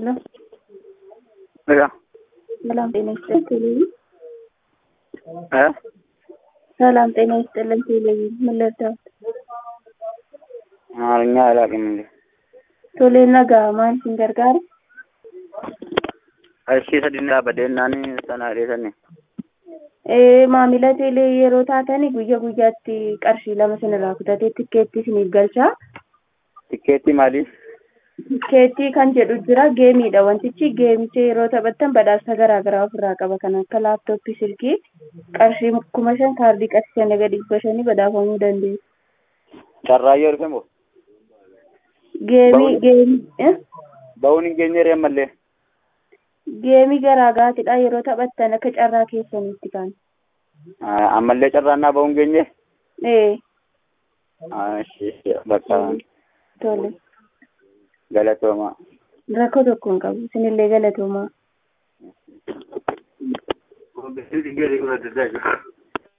Hello. Mira, ሰላም ጤና ይስጥልኝ። ¿eh? ሰላም ጤና ይስጥልኝ። ቴሌቪ ምን ልርዳዎት? አማርኛ አላውቅም እንዴ? ቶሌ ነጋ ማን sin gargaara? Qarshii sadii badeennaani sana dheesani. Ee, maamila teelee yeroo taatanii guyyaa guyyaatti qarshii lama sinirraa kutatee tikkeetti isiniif galchaa. Tikkeetti maaliif? Tikkeettii kan jedhu jira geemiidha wantichi geemicha yeroo taphattan badhaasa garaa garaa ofirraa qaba kan akka laaptooppii silkii qarshii kuma shan kaardii qarshii shan gadi dhibba shanii badhaafamuu dandeessu. Carraayyoo dhufe moo? Geemii Ba'uun- geemii eh? Ba'uun hin geenye ree ammallee. geemii garaa garaatidha yeroo taphattan akka carraa keessaniitti kan. Ah, Ammallee carraannaa ba'uun geenye? Ee, Ah, ishee bakka tole. galatoomaa. Rakkoo tokko hin qabu. Isinillee galatoomaa. Ogeessi gadi godhate